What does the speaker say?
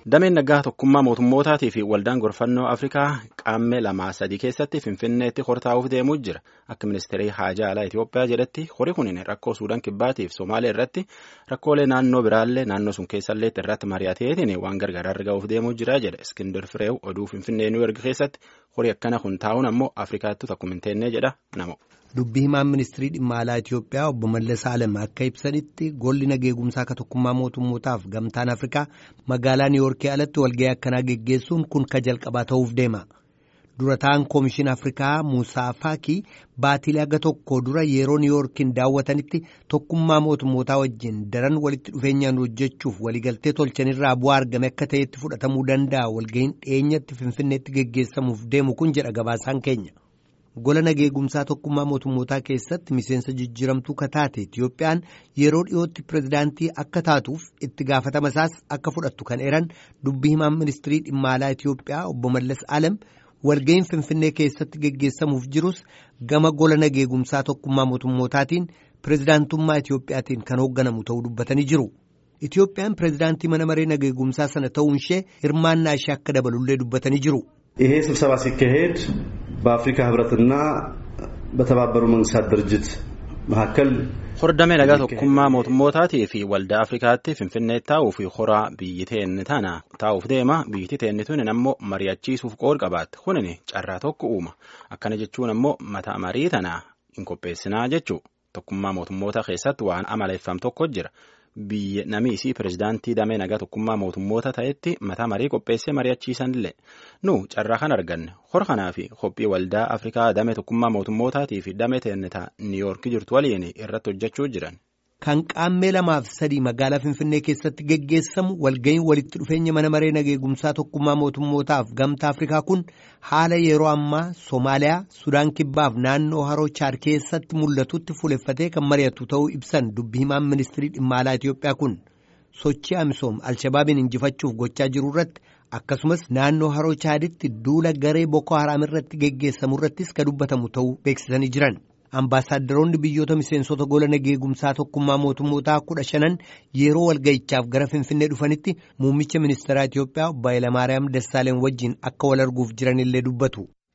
Dameen naggaa tokkummaa mootummootaatii fi waldaan gorfannoo Afrikaa qaammee lamaa sadii keessatti Finfinneetti hortaa'uuf deemuu jira. Akka ministeerii haajaa alaa Itoophiyaa jedhetti horii kun rakkoo Suudaan kibbaatiif Somaalee irratti rakkoolee naannoo biraallee naannoo sun keessallee irratti mari'ateetiin waan gargaaraa argamuuf deemuu jira jedha. Iskindar Fireew oduu Finfinnee Niwuyoork keessatti horii akkana kun taa'uun ammoo Afrikaatti tokko hin teennee jedha namo. Dubbii himaan ministirii dhimma alaa Itoophiyaa obbo Mallas Alem akka ibsanitti golli nageegumsaa akka tokkummaa mootummootaaf gamtaan Afrikaa magaalaa Niiwoorkii alatti walga'ii akkanaa geggeessuun kun ka jalqabaa ta'uuf deema. Dura ta'an Koomishin Afrikaa Muusaa Faakii baatilee aga tokko dura yeroo Niiwoorkiin daawwatanitti tokkummaa mootummootaa wajjin daran walitti dhufeenyaan hojjechuuf waliigaltee tolchanirraa bu'aa argame akka ta'etti fudhatamuu danda'a walga'iin dhiyeenyatti Finfinneetti geggeessamuuf deemu kun jedha gabaasaan keenya. gola nageegumsaa tokkummaa mootummootaa keessatti miseensa jijjiiramtuu kataate Itiyoophiyaan yeroo dhiyootti pirezidaantii akka taatuuf itti gaafatama isaas akka fudhattu kan eran dubbii himaan ministirii dhimma alaa Itiyoophiyaa obbo Mallas Alem walga'iin Finfinnee keessatti geggeessamuuf jirus gama gola nageegumsaa tokkummaa mootummootaatiin pirezidaantummaa Itiyoophiyaatiin kan hoogganamu ta'uu dubbatanii jiru. Itiyoophiyaan pirezidaantii mana maree nageegumsaa sana ta'uun ishee hirmaannaa ishee akka dabalullee dubbatanii jiru. ይሄ ስብሰባ ሲካሄድ በአፍሪካ ህብረትና በተባበሩ መንግስታት ድርጅት መካከል Hordamee nagaa tokkummaa mootummootaatii fi waldaa Afrikaatti Finfinnee taa'uu fi horaa biyyi teenni tana taa'uuf deema biyyi teenni tuni ammoo mari'achiisuuf qood qabaatti kunin carraa tokko uuma akkana jechuun ammoo mata marii tana hin qopheessinaa jechuu tokkummaa mootummoota keessatti waan amaleeffam tokko jira. biyya namiisii pirezidaantii damee nagaa tokkummaa mootummoota ta'etti mataa marii qopheessee mari'achiisanillee nu carraa kan arganne hora kanaa fi qophii waldaa afrikaa damee tokkummaa mootummootaatii fi damee teennetaa niiyoorkii jirtu waliin irratti hojjechuu jiran. Kan qaammee lamaaf sadii magaalaa Finfinnee keessatti geggeessamu walga'iin walitti dhufeenya mana maree nageegumsaa tokkummaa mootummootaaf gamtaa Afrikaa kun haala yeroo ammaa Somaaliyaa, Sudaan Kibbaaf naannoo Haroo Chaad keessatti mul'atutti fuuleffatee kan mari'atu ta'uu ibsan dubbii himaan ministirii dhimma alaa Itoophiyaa kun sochii amisoom Alshabaabiin injifachuuf gochaa jiru irratti akkasumas naannoo Haroo Chaaditti duula garee Boko Haraam irratti geggeessamu irrattis kan dubbatamu ta'uu beeksisanii jiran. Ambaasaaddaroonni biyyoota miseensota gola nageegumsaa tokkummaa mootummootaa kudha shanan yeroo walga'ichaaf gara Finfinnee dhufanitti muummicha ministeeraa Itoophiyaa obbo Hayilamaariyaam Dassaaleny wajjin akka wal arguuf jiranillee dubbatu.